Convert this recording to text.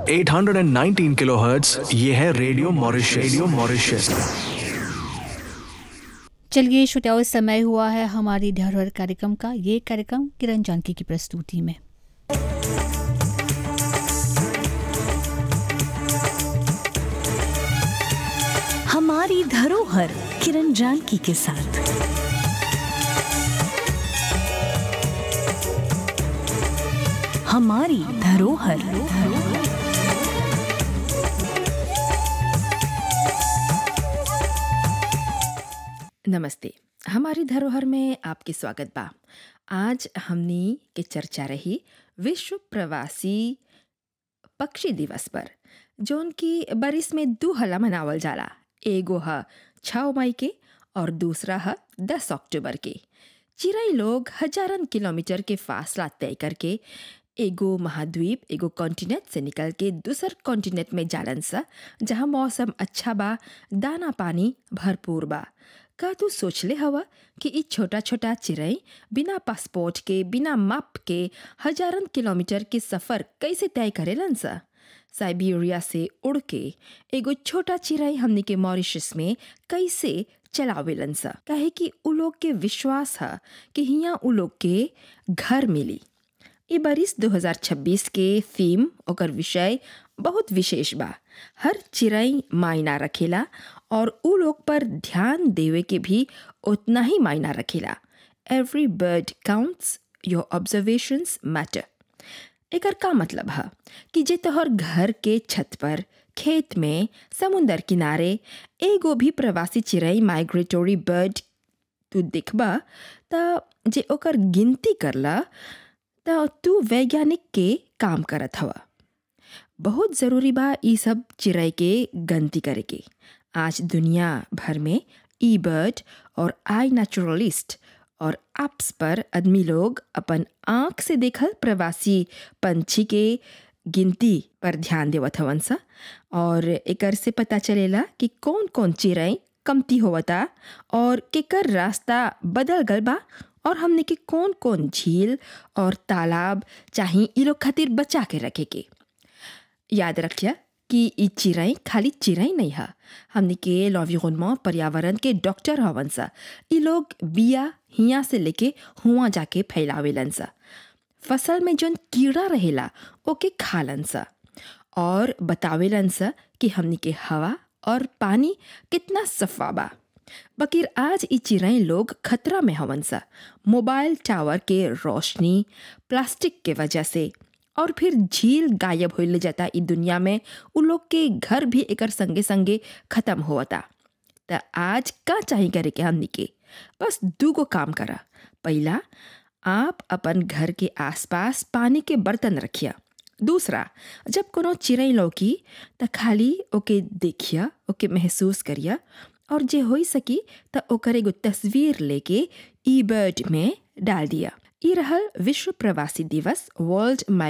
819 kilohertz ये है radio Mauritius radio Mauritius चलिए श्रोताओं समय हुआ है हमारी धरोहर कार्यक्रम का ये कार्यक्रम किरण जानकी की प्रस्तुति में हमारी धरोहर किरण जानकी के साथ हमारी धरोहर नमस्ते हमारी धरोहर में आपके स्वागत बा आज हमनी के चर्चा रही विश्व प्रवासी पक्षी दिवस पर जौन की बरिस में दू हला मनावल जाला एगो ह छः मई के और दूसरा ह दस अक्टूबर के चिड़ै लोग हजारन किलोमीटर के फासला तय करके एगो महाद्वीप एगो कॉन्टिनेंट से निकल के दूसर कॉन्टिनेंट में जालन सा जहाँ मौसम अच्छा बा दाना पानी भरपूर बा का तू सोचले हवा कि ई छोटा छोटा चिड़ै बिना पासपोर्ट के बिना माप के हजारन किलोमीटर के सफ़र कैसे तय करेलन सा साइबेरिया से उड़ के एगो छोटा चिड़ै हमनी के मॉरिशस में कैसे चलावेलन सा काहे कि उ लोग के विश्वास है कि हियाँ उ लोग के घर मिली ई बरिस 2026 के थीम ओकर विषय बहुत विशेष बा हर चिड़ै मायना रखेला और उ लोग पर ध्यान देवे के भी उतना ही मायना रखेला every bird counts your observations matter एकर का मतलब है कि जे तोहर घर के छत पर खेत में समुंदर किनारे एगो भी प्रवासी चिड़ै माइग्रेटोरी बर्ड तू दिखबा त जे ओकर गिनती करला त तू वैज्ञानिक के काम करत हवा बहुत ज़रूरी बा ई सब चिड़ै के गनती करे के आज दुनिया भर में ई बर्ड और आई नेचुरलिस्ट और एप्स पर आदमी लोग अपन आँख से देखल प्रवासी पंछी के गिनती पर ध्यान देवत हवन सा और एकर से पता चलेला कि कौन कौन चिड़ै कमती होवता और केकर रास्ता बदल गल बा और हमने के कौन कौन झील और तालाब चाहे ई लोग खातिर बचा के रखे के याद रखिया कि ई चिड़ै खाली चिड़ै नहीं है हमने के लॉन्विरोनमा पर्यावरण के डॉक्टर हवन सा ई लोग बिया हिया से लेके हुआ जाके फैलावेलन सा फसल में जौन कीड़ा रहेला ओके खालन सा और बतावेलन सा कि हमने के हवा और पानी कितना सफा बा बकीर आज ई चिड़ै लोग खतरा में हवन सा मोबाइल टावर के रोशनी प्लास्टिक के वजह से और फिर झील गायब होइले जाता ई दुनिया में उ लोग के घर भी एकर संगे संगे खत्म होता त आज का चाही करे के हमनी के बस दूगो काम करा पहला आप अपन घर के आसपास पानी के बर्तन रखिया दूसरा जब कोनो चिड़ै लौकी त खाली ओके देखिया ओके महसूस करिया और जे हो सकी त ओकर एगो तस्वीर लेके ई बर्ड में डाल दिया ई रहल विश्व प्रवासी दिवस वर्ल्ड